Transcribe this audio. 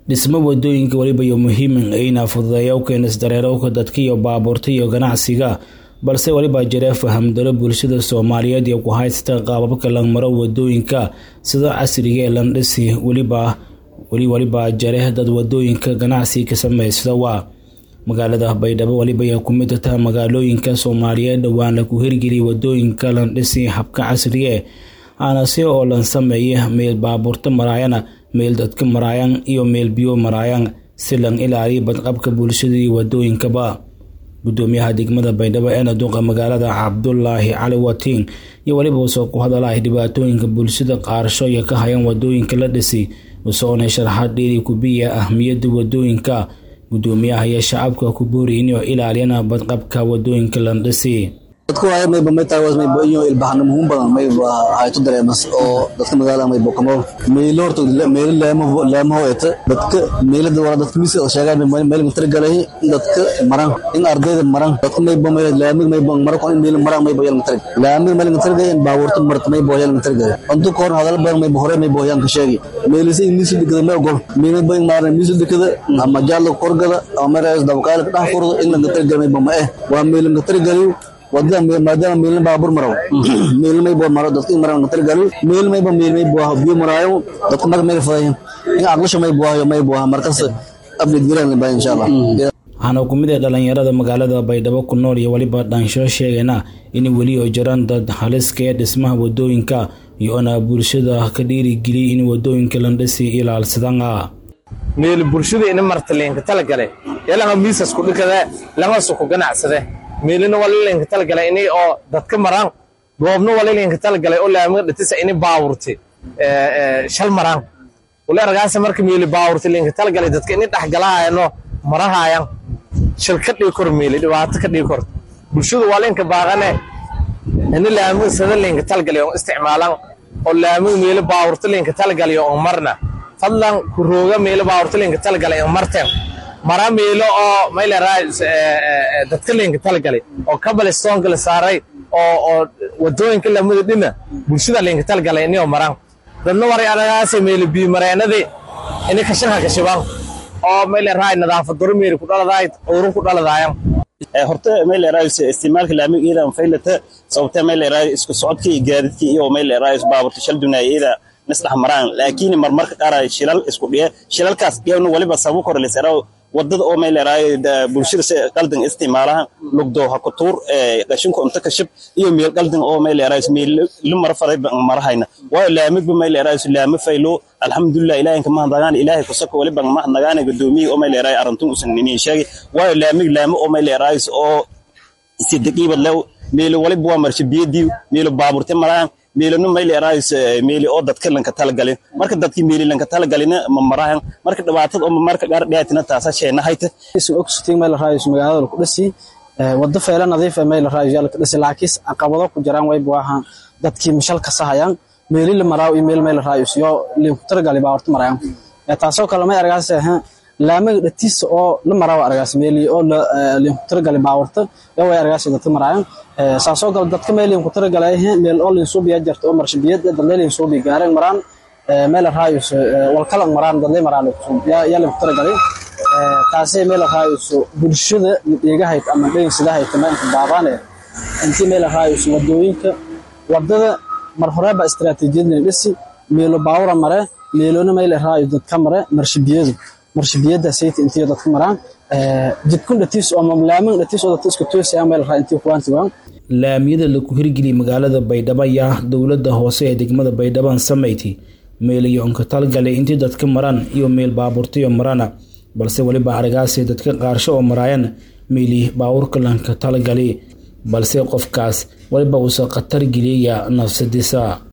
dhismo wadooyinka weliba iyo muhiiman ayna fududeeya u keena isdareerowka dadka iyo baabuurta iyo ganacsiga balse weliba jira fahamdaro bulshada soomaaliyeed iyo ku haysta qaababka langmaro wadooyinka sida casriga ee landhisi weliba weli waliba jare dad wadooyinka ganacsi ka sameysada waa magaalada baydhabo weliba ay ku mid taha magaalooyinka soomaaliyeed dhowaan laku hirgeliyay wadooyinka landhisi habka casrigae aanase oo lan sameeya meel baabuurta maraayana meel dadka maraayan iyo meel biyo maraayan si lan ilaaliya badqabka bulshada iyo wadooyinkaba gudoomiyaha degmada baydhabo eena duqa magaalada cabdulaahi cali watiin iyo weliba usoo ku hadalahay dhibaatooyinka bulshada qaarsho iyo ka hayan wadooyinka la dhisi usoona sharaxaad dheeri kubiya ahmiyada wadooyinka gudoomiyaha iyo shacabka ku boori inuu ilaaliyana badqabka wadooyinka landhisi dadku waaya mayba may tahay was mayba iyo ilbaxna muhiim badan mayba hayto dareemas oo dadka magaalada mayba kamo meelo horta meelo leemo leemo eta dadka meelada wala dadka misi oo sheegaan meel inta galay dadka maran in ardayda maran dadka mayba meel laamig mayba maran ko in meel maran mayba yal inta laamig meel inta galay baabuurta marta mayba yal inta galay antu koor hadal badan mayba hore mayba yan ka sheegi meelisi misi digada meel gol meel mayba in maaran misi digada ama jaalo korgada ama meelas dabqaal ka dhax furdo in la inta galay mayba ma eh waa meel inta galay wadada maadaama meelna baabur maraw meel may boo maro dadka maraw na targalu meel may ba meel may boo biyo marayo dadka mag meel faday in aqlasho may boo may boo markas abid giran ba insha Allah waxaana ku mid ah dhalinyarada magaalada baydhabo ku nool iyo weliba dhaansho sheegayna in weli oo jiraan dad haliska ee dhismaha wadooyinka iyo-na bulshada ka dhiirigeliyay in wadooyinka landhisi ilaalsadana meel bulshada ina marta leenka talagale yalanga miisas ku dhikada langa suku ganacsade meelina walilinka talagalay inay oo dadka maraan goobna walilinka talagalay oo laamiga dhatisa inay baawurti shal maraan wali argaasa marka meeli baawurti linka talagalay dadka inay dhexgalaayano marahaayan shal ka dhigi kor meeli dhibaato ka dhigi kor bulshadu walinka baaqane ina laamiga sada linka talagalay oo isticmaalan oo laamiga meeli baawurti linka talagalay oo marna fadlan ku rooga meeli baawurti linka talagalay oo marteen mara meelo oo mayleraa dadka leenka talagalay oo kabalistoonka la saaray oo oo wadooyinka lamada dhina bulshada leenka talagalay inay maraan dadna waray aragaasa meelo biyo mareenadii inay kashanka kashibaan oo mayleraa nadaafad daro meeli ku dhaladaay cudurun ku dhaladaayan horta mayleraa isticmaalka laamiga iyada faylata sababtee mayleraa isku socodka iyo gaadidka iyo mayleraa baaburta shal dunaaya iyada nisdhex maraan laakiin marmarka qaar shilal isku dhiye shilalkaas dhiyawna waliba sababu korleysara wadada oo mayleeraay bulshada si qaldan isticmaalaha lugdo ha ku tuur qashinka unta kashib iyo meel qaldan oo mayleeraay meel lu mara faray marahayna waayo laamigba mayleeraay laama faylo alxamdulilah ilaahinka mahadnagaan ilaahay kusaka waliba mahadnagaana gudoomiye oo mayleeraay arintun usan ninin sheegay waayo laamig laama oo mayleeraay oo si daqiibad lew meel waliba waa marsha biyadii meel baaburte maraan meelano mayleeraayis meeli oo dadka lanka talagalin marka dadkii meeli lanka talagalina ma marahan marka dhibaatada oo marka gaar dhiyaatina taasa sheena hayta isu ogsutin meel raayis magaalada ku dhisi wada feela nadiif ah meel raayis yalka dhisi laakiin caqabado ku jiraan way buahan dadkii mishal ka sahayaan meeli la maraaw iyo meel meel raayis yo liin ku talagali baa horta marayaan taasoo kale may argaas ah laamaga dhatiisa oo la maraaw argaas meeli oo liin ku talagali baa horta yo way argaas dadka marayaan saasoo kale dadka meel liin ku talagalay meel oo liin suubiya jirta oo marshibiyad dadle liin suubi gaareen maraan meel raayis wal kala maraan dadle maraan yaa liin ku talagalay taasay meel raayis bulshada dhigahayd ama dhaysidahayd tamaanka baabaane intii meel raayis wadooyinka wadada mar horeba istiraatiijiyad la dhisi meelo baawra mare meelona meel raayis dadka mare marshibiyadu marshibiyada sayt intii dadka maraan jidkun dhatiis oo mamlaamin dhatiis oo dadka isku toosayaan meel raayis intii kuwaantigaan laamiyada laku hirgeliyay magaalada baydhabo ayaa dowladda hoose ee degmada baydhaban samayti meel iyo unka talgalay intii dadka maraan iyo meel baabuurtayo marana balse weliba aragaasay dadka qaarsho oo maraayan meeli baawurka lanka talagali balse qofkaas weliba uusa khatar geliyaya nafsadiisa